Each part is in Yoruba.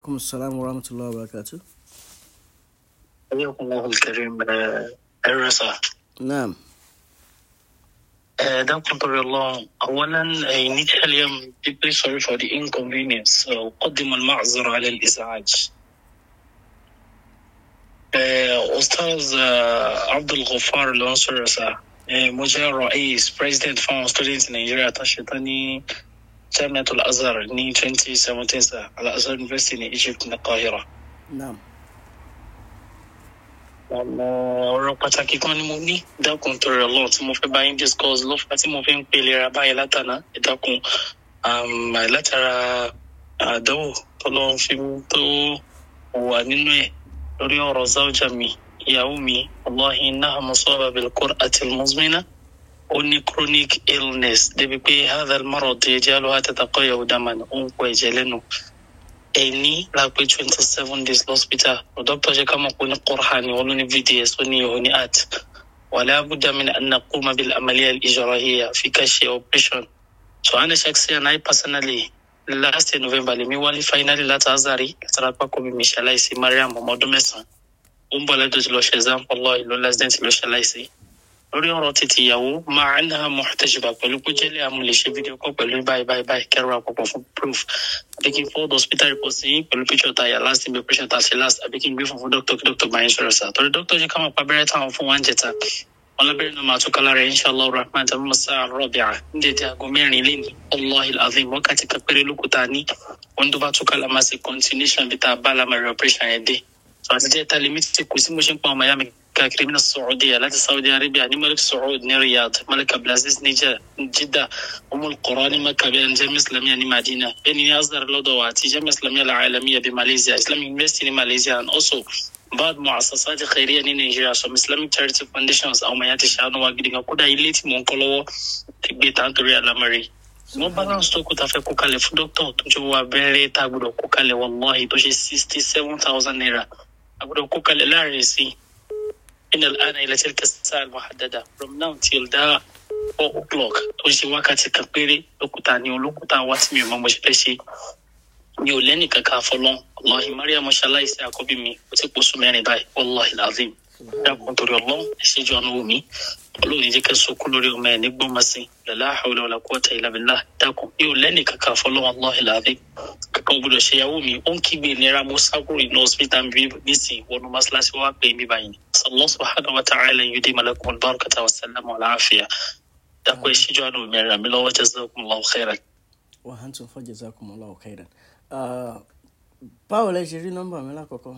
aleykum salaam wa rahmatulahi wa barakatu. حياكم الله الكريم الرسا naam دعكم طبي الله أولا initially I'm deeply sorry for the inconvenience أقدم المعذرة على الإزعاج آه، أستاذ آه، عبد الغفار العنصر سا مجرد رئيس president فاون students in Nigeria تشتني جامعة الأزهر ني 2017 سا على أزهر University in Egypt in القاهرة naam ọmọ ọ̀rọ̀ pàtàkì kan ni mo ní dákun torí ọlọ́run tí mo fẹ́ bá yín discuss ló fà tí mo fi ń pèlè ra báyìí látàná ìdákun um, látara àdánwò tọ́lọ́run fi mú tó wà nínú ẹ̀ lórí ọ̀rọ̀ záwùjà mi ìyàwó mi ọlọ́hin náà mo sọ bàbá ìlkọ́r àti mọ́smínà ó ní chronic illness débi pé hadal marad yajalu hatataqayyahu daman ó ń pọ̀ ẹ̀jẹ̀ lẹ́nu ẹni lápẹ twenty seven days lọ́sítà dókítà ṣe ká mọ̀ pé ní kọ́ra ni wọ́n ló ní vds ó ní ìhò ní art wàlẹ́ abúdá mi ní kúmọ̀ bí amaliya ìjọrahiya fi ká ṣe operation so ana shaksiyan i personally last year november lèmi wálé finally láti azari látara pákó mi mi ṣaláìsí mariam ọmọ ọdún mẹ́sàn-án ó ń bọ̀ lẹ́dọ̀ tí lọ ṣe exam ọlọ́ ìlú lásìdẹ́ntì ló ṣaláìsí lórí ọ̀rọ̀ títí ìyàwó máa ń náà mọ̀tẹ́jùbà pẹ̀lú kó jẹ́lẹ̀ àmúlẹ̀ ṣe fídíò kọ́ pẹ̀lú báyìí báyìí báyìí kẹrù àpapọ̀ fún proof àbí kí n fọ́ọ̀dù hospital report sí pẹ̀lú picture ta yà last time operation ta ṣe last àbí kí n gbé fún fún doctor kí doctor bá yín sọ̀rọ̀ sá torí doctor ṣe ká mọ̀ pa abẹ́rẹ́ táwọn fún wa ń jẹta wọn lábẹ́rẹ́ náà máa tún kálá rẹ̀ inshallah rahman tàbí masa rọ̀bìà ń dèdè aago mẹ́rin lẹ́ni allahi alazim wákàtí kan péré lókùtà ní wọn tó bá tún kálá máa ṣe continuation bí tá a bá lámàrí operation yẹn dé so àti jẹ́ ta limit ti kù sí mo ṣe ń pa ọmọ ya mi káàkiri mina saudiya láti saudi arabia ní malik saud ní riyadh malik abdulaziz ní jidda umul qura ní maka bẹ́ẹ̀ ní jamiu islamiyya ní madina bẹ́ẹ̀ ni azhar lọ́dọ̀ wa àti jamiu islamiyya alaalamiya bí malaysia islamic university ní malaysia and also bad muasasati khairiya ní nigeria some islamic charity foundations àwọn ọmọ ya ti ṣàánú wa gidi gan kódà ilé tí mò ń kọ́ lọ́wọ́ ti gbé tá nítorí alamari wọn balance tó kù tá a fẹ́ kó kalẹ̀ fún dókítà tó jẹ́ wọ abẹ́rẹ́ tá a gbọ́dọ̀ kó kalẹ̀ wallahi tó ṣe sixty seven thousand naira a gbọ́dọ̀ kó kalẹ̀ láàrin sí i من الآن إلى تلك الساعة المحددة from now till that four o'clock tó ń ṣe wákàtí kan péré lókùtà ni olókùtà wá tí mi ò mọ mo ṣe fẹ́ ṣe mi ò lẹ́nì kankan àfọlọ́n ọlọ́hin mariam ṣaláìsí àkọ́bí mi ó ti pọ̀ sún mẹ́rin báyìí wàláhi lazim dákun torí ọlọ́run ẹ̀ṣẹ́jú ọ̀nà omi ọlọ́run ní jẹ́ kẹ́ sọkú lórí ọmọ ẹ̀ ní gbọ́mọsí lọ́lá àwòlẹ̀ ọ̀là kọ́tà ìlàbílà dákun mi ò lẹ́nì kankan àfọlọ́n wàláhi lazim kankan ò gbọdọ̀ ṣèyàwó mi ó ń kígbe ìnira mo sákúrò iná hospital mi nísìnyí wọnú mọ́ṣáláṣí wá pé mi báyìí sallallahu subhanahu wa ta'ala yudi malakum albarakata wa salamu ala afiya dákun ẹ̀ṣẹ́jú ọ̀nà omi ẹ̀rọ mi lọ́wọ́ jazakumullahu khairan. wa hantum fa jazakumullahu khairan. Ah, báwo lẹ ṣe rí nọ́mbà mi lákọ̀ọ́kọ́.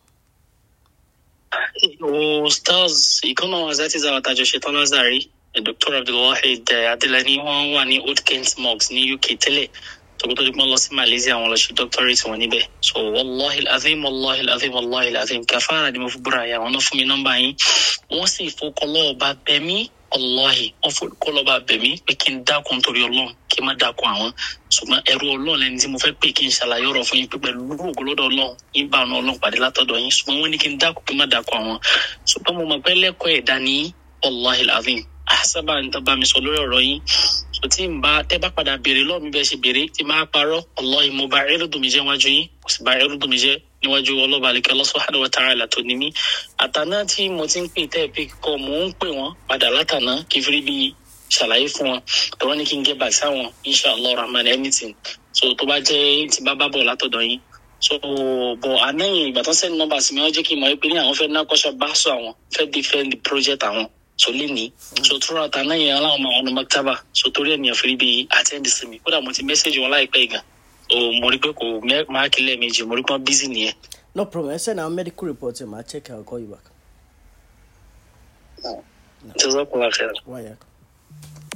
stars ìkànnà azati zawa tajọ ṣetán lazari dr abdulwahid adelani wọn wà ní old kent mox ní uk tẹ́lẹ̀ tọkọtọ tí wọn lọ sí malaysia wọn lọ ṣe doctorate wọn níbẹ̀ so wàllahi azim wàllahi azim wàllahi azim kàfàrà ni mo fi búra yà wọn náà fún mi nọ́mbà yín wọn sì fọkọlọ ọba bẹmí wàllahi wọn fọkọlọ ọba bẹmí pé kí n dákun torí Ọlọ́run kí n má dákun àwọn ṣùgbọ́n ẹrú Ọlọ́run lẹni tí mo fẹ́ pè kí n ṣàlàyé ọ̀rọ̀ fún yín pé pẹ̀lú ògbólódò Ọlọ́run yín bá ọ̀nà Ọlọ́run pàdé látọ̀dọ̀ yín ṣùgbọ́n wọ́n ní kí n dákun kí n má dákun àwọn ṣùgbọ́n mo mọ̀ pé lẹ́kọ̀ọ́ ẹ̀dá ní wàllahi azim àṣàbà ń tọ́ bá mi sọ lórí ọ̀rọ̀ yín so tí n bá tẹ́ bá padà béèrè lọ́ọ̀ mi bẹ́ẹ̀ ṣe béèrè tí máa parọ́ ọlọ́ọ̀ mo bá ẹrúdùn mi jẹ́ níwájú yín kò sì bá ẹrúdùn mi jẹ́ níwájú ọlọ́ba àlekẹ́ subhanahu wa ta'ala tó ní mí àtàná tí mo ti ń pè tẹ́ ẹ pé kọ́ mò ń pè wọ́n padà látàná kí n fi bí ṣàlàyé fún wọn tó wọ́n ní kí n gé back sáwọn inshallah rahman anything so tó bá jẹ́ tí bá bá bọ̀ látọ̀dọ̀ yín so bọ̀ ànáyìn ìgbà tó ń sẹ́ni nọ́mbà sí mi wọ́n jẹ́ kí n mọ̀ pé ní àwọn fẹ́ ná kọ́ṣọ́ bá sọ àwọn fẹ́ defend the project àwọn so léni so tura ta náà yẹn aláwọn ọmọ ọ̀nà maktaba so torí ẹ̀ nìyẹn firi bíi attend sí mi kódà mo ti mẹ́sẹ̀gì wọn láìpẹ́ gan o mo rí pé kò máàkì lẹ́ẹ̀mejì mo rí pé wọ́n bísí nìyẹn. no problem ẹ send our medical report ẹ máa check i will call you back. jazakumullahu khairan. wáyà.